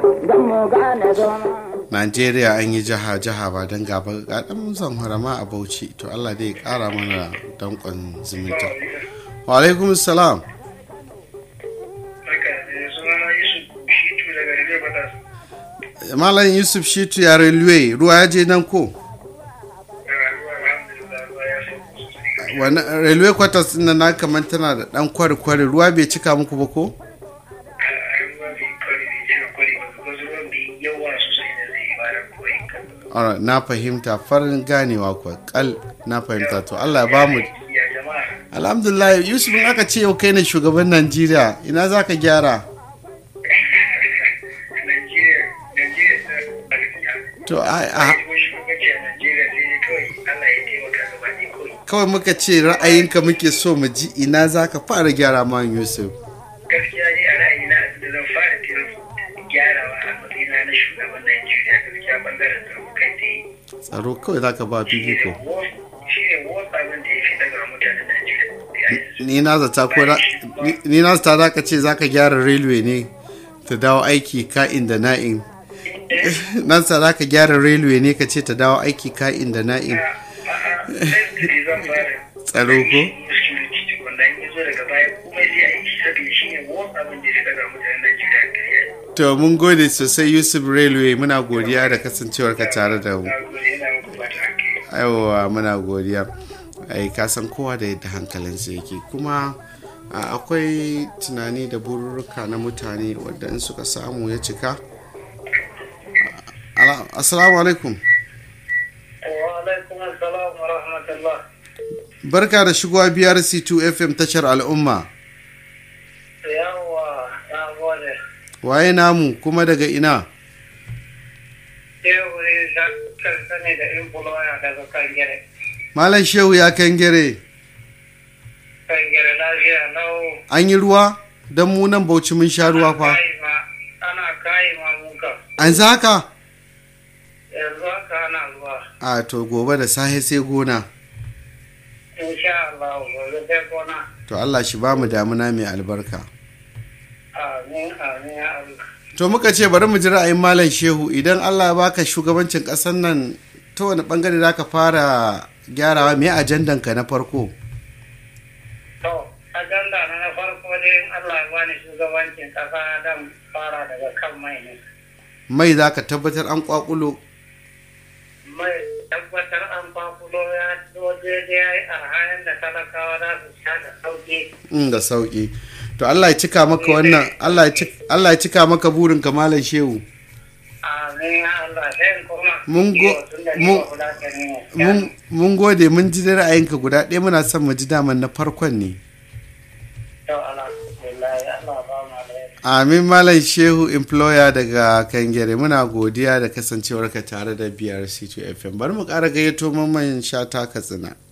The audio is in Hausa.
don mu gane zama. Najeriya an yi jiha jiha ba don gaba ga dan zamfara ma a Bauchi to Allah dai ya kara mana dankon zumunta. Wa alaikum salam. Malam Yusuf Shitu ya railway ruwa ya je nan ko? Wani railway quarters din na kamar tana da dan kwari-kwari ruwa bai cika muku ba ko? Alright, na fahimta farin ganewa kuwa kal na fahimta to Allah ya ba mu Alhamdulillah Yusuf in aka ce yau kai ne shugaban Najeriya ina za ka gyara? To a a- kawai muka ce ra'ayinka muke so mu ji ina za ka fara gyara ma Yusuf. gaskiya ne a ra'ayina da zan fara kiran gyarawa a matsayina na shugaban Najeriya gaskiya bangaren tsaro kai tsaye. Tsaro kawai za ka ba fifiko. Shi ne wasu abin da ya fi daga mutanen Najeriya. Ni na zata ko ra- ni- ni na zata za ka ce za ka gyara railway ne ta dawo aiki ka'in da na'in. Nan sa za ka gyara railway ne ka ce ta dawo aiki ka'in da na'in. A'a, sai zan fara Tsaro ko? security wanda in zo daga baya kuma sai a yi saboda shi ne wasu abin da ya fi daga mutanen Najeriya. To mun gode sosai Yusuf Railway muna godiya da kasancewar ka tare da mu. Na gode yana muku fata alheri. Aiwa muna godiya. Ai ka san kowa da yadda hankalinsa yake kuma a, akwai tunani da bururruka na mutane wadda in suka samu ya cika. Ala- Assalamu alaikum. Wa alaikum assalam wa rahmatullah. Barka da shigowa BRC2 FM tashar al'umma. Yawwa, na gode. Waye namu kuma daga ina? Yau ne za ka ne da influencer daga kan gere. Malam Shehu ya kangere. Kan gere lafiya lau. An yi ruwa? Don mu nan Bauchi mun sha ruwa fa. Kayi ma- Ana kayi ma muka. An za haka? Yanzu haka ana zuwa. A to gobe da sahe sai gona. Insha Allah, gobe sai kona. To Allah shi ba mu damuna mai albarka. Amin, amin, ya Allah. To muka ce bari mu ji ra'ayin Malam Shehu idan Allah ya baka shugabancin ƙasar nan ta wani bangare za ka fara gyarawa me ajandan ka na farko? To, agenda na na farko dai in Allah ya bani shugabancin kasa dan fara daga kan mai ne. Mai za ka tabbatar an kwakulo Mai tabbatar an fafulo ya zo daidai ya yi arhayan da talakawa za su sha da sauki. mm, da sauki. To Allah ya cika maka wannan Allah ya cik- Allah ya cika maka burin ka Malam Shehu. Amin, ya Allah, sai in koma. Mun go- Iyo, tunda ni mun- ba Fulatani ne. Mun mun gode mun ji da ra'ayinka guda ɗaya muna son mu ji daman na farkon ne. To, alhamdulillah, Allah ba mu alheri. Amin Malam Shehu employer daga Kangere muna godiya da kasancewarka tare da BRC2 FM. Bari mu ƙara gayyato mamman shata Katsina.